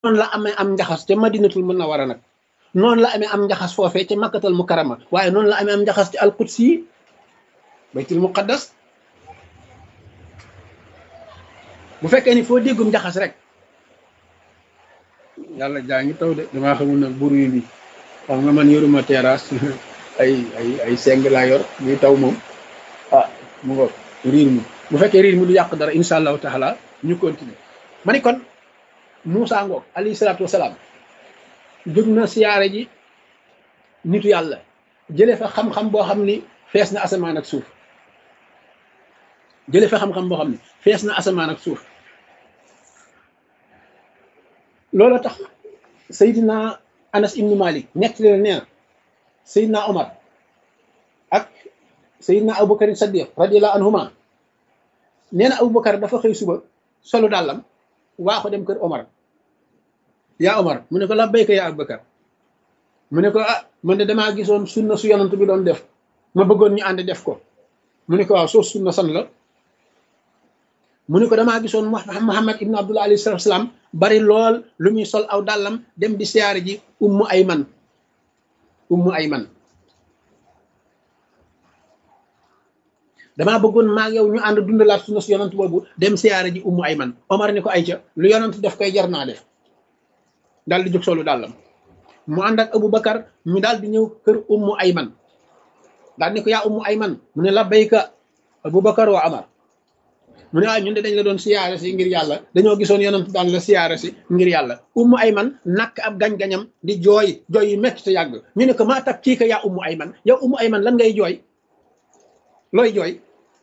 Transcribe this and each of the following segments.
noonu la amee am njaxas ca madinatul munawwara nag noonu la amee am njaxas foofee ca makkatal mukarrama waaye noonu la amee am njaxas ci alqudsi yi baytul muqaddas bu fekkee ni foo déggum njaxas rek yàlla jaa ngi taw de damaa xamul nag buru bi xam nga man yoruma terrasse ay ay ay seng laa yor ñuy taw moom ah mu ngo riir mi bu fekkee riir mi du yàq dara insha allahu taala ñu continuer ma ni kon Moussa ngoog alayhi salaatu wasalaam jóg na siyaare ji nitu yàlla jëlee fa xam-xam boo xam ni fees na asamaan ak suuf jëlee fa xam-xam boo xam ni fees na asamaan ak suuf loolu tax Seydina Anas ibnu Malik nekk leen nee na Seydina Omar ak Seydina Aboubacar Saddiq radiyallahu anhuma nee na Aboubacar dafa xëy suba solu dàllam waa ko dem kër Omar yaa Omar mu ne ko la béyka yaa Aboubacar mu ne ko ah man de damaa gisoon sunna su yonant bi doon def ma bëggoon ñu ànd def ko mu ne ko waaw soo sunna san la mu ne ko damaa gisoon Muhammad ibn Abdullah alayhi salatu salaam bari lool lu muy sol aw dàllam dem di siyaare ji ummu ayman ummu ayman damaa bëggoon maag yow ñu ànd dundalaat sunna su yonant boobu dem siyaare ji ummu ayman Omar ni ko ay ca lu yonant def koy jar naa def daal di jóg solu dàllam mu ànd ak Aboubacar ñu daal di ñëw kër ummu ayman daal ni ko yaa ummu ayman mu ne la bayka Aboubacar wa Omar mu ne waaye ñun de dañ la doon siyaare si ngir yàlla dañoo gisoon yonent daan la siyaare si ngir yàlla ummu ayman nakk ab gañ-gañam di jooy jooy yu metti te yàgg ñu ne ko maa tab kii ka yaa ummu ayman yow ummu ayman lan ngay jooy looy jooy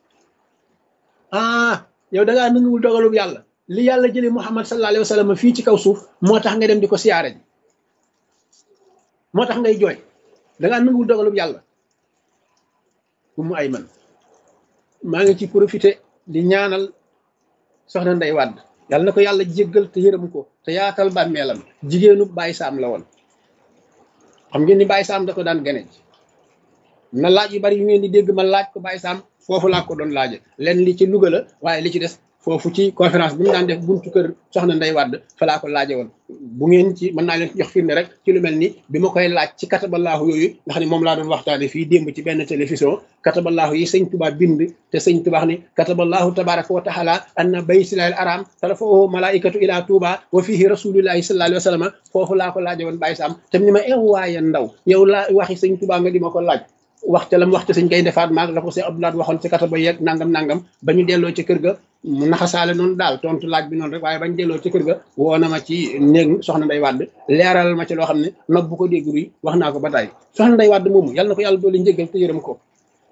ah yow da ngaa nanguwul dogalub yàlla li yàlla jëlee muhammad sallallahu alayhi wa sallam fii ci kaw suuf moo tax nga dem di ko siyaare ji moo tax ngay jooy da ngaa nanguwul dogalub yàlla ummu ayman maa ngi ci profité di ñaanal soxna Ndey Wàdd yàlla na ko yàlla jéggal te yërëm ko te yaatal bàmmeelam jigéenu Baye Saam la woon xam ngeen ni Baye Saam da ko daan gane na laaj yu bari yu ngeen di dégg ma laaj ko Baye Saam foofu laa ko doon laaje leen li ci Louga la waaye li ci des foofu ci conférence bi mu daan def buntu kër soxna Ndey Wàdd fa laa ko laaje woon bu ngeen ci mën naa leen jox firnde rek ci lu mel ni bi ma koy laaj ci kataballaahu yooyu nga xam ne moom laa doon waxtaane fii démb ci benn télévision kataballaahu yi sëñ Tuubaa bind te sëñ Tuubaa ni kataballaahu tabaraka wa taala anna baytillaahil araam tarfa'uhu malaikatu ila Tuubaa wa fihi rasulillahi sallallahu alayhi wa sallam foofu laa ko laaje woon Baye Sam te ni ma ew waaye ndaw yow laa waxi sëñ Tuubaa nga di ma ko laaj wax ca lam wax ca sëñ kay defaat maag la ko sëñ Abdoulaye waxoon ci kataba yeeg nangam nangam ba ñu delloo ci kër ga mu naxasaale noonu daal tontu laaj bi noonu rek waaye bañ delloo ci kër ga woo na ma ci néeg soxna Ndey Wàdd leeral ma ci loo xam ne nag bu ko dégg ruy wax naa ko ba tey soxna Ndey Wàdd moomu yàlla na ko yàlla doole njëggal te yërëm ko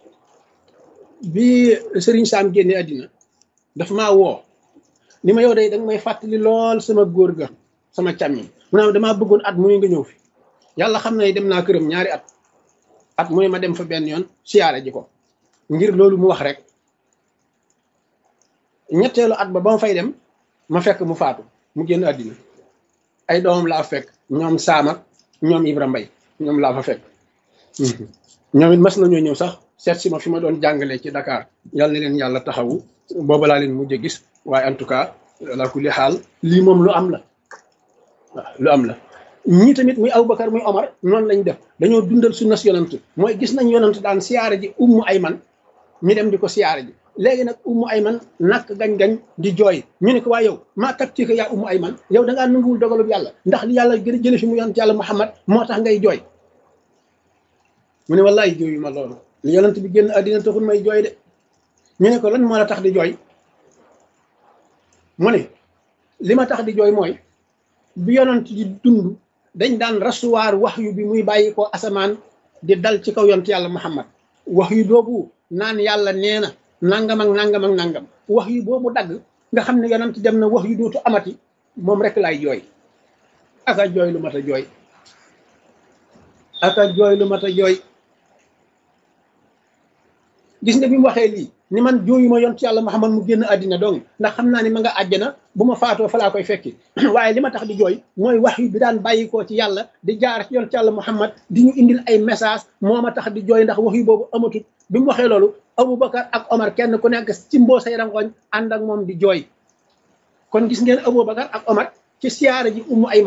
bi Serigne Sam génne àddina dafa maa woo ni ma yow day danga may fàttali lool sama góor ga sama càmmiñ mu ne damaa bëggoon at muy nga ñëw fi yàlla xam na dem naa këram ñaari at at mooy ma dem fa benn yoon siyaare ji ko ngir loolu mu wax rek ñetteelu at ba ba ma fay dem ma fekk mu faatu mu génn àddina ay doomam laa fekk ñoom Saam ak ñoom Ibra Mbay ñoom laa fa fekk ñoom it mas nañoo ñëw sax seet si ma fi ma doon jàngalee ci Dakar yàlla na leen yàlla taxawu booba laa leen mujj gis waaye en tout cas la kulli xaal lii moom lu am la waaw lu am la ñii tamit muy Aboubacar muy Omar noonu lañ def dañoo dundal sunna si yonant mooy gis nañ yonant daan siyaare ji ummu ayman ñu dem di ko siyaare ji léegi nag ummu ayman nakk gañ-gañ di jooy ñu ne ko waa yow maa kat ci ko yaa ummu ayman yow da ngaa nanguwul dogalub yàlla ndax li yàlla gën a jële fi mu yonant yàlla Muhammad moo tax ngay jooy mu ne wallaay jooyu ma loolu li yonant bi génn àddina taxul may jooy de ñu ne ko lan moo la tax di jooy mu ne li ma tax di jooy mooy bi yonant di dund dañ daan rasuwaar wax yu bi muy bàyyi ko asamaan di dal ci kaw yonent yàlla muhammad wax yu boobu naan yàlla nee na nangam ak nangam ak nangam wax yu boobu dagg nga xam ne yonent dem na wax yu dootu amati moom rek laay jooy aka jooy lu mat a jooy aka jooy lu mat a jooy gis nga bi mu waxee lii ni man jooyu ma yonent yàlla muhammad mu génn àddina dong ndax xam naa ni ma nga àjjana bu ma faatoo fa laa koy fekki waaye li ma tax di jooy mooy wax yu bi daan bàyyikoo ci yàlla di jaar ci yonent yàlla muhammad di ñu indil ay message moo ma tax di jooy ndax wax yu boobu amatut bi mu waxee loolu aboubacar ak omar kenn ku nekk ci mboo say rangoñ ànd ak moom di jooy kon gis ngeen aboubacar ak omar ci siyaara ji umu ay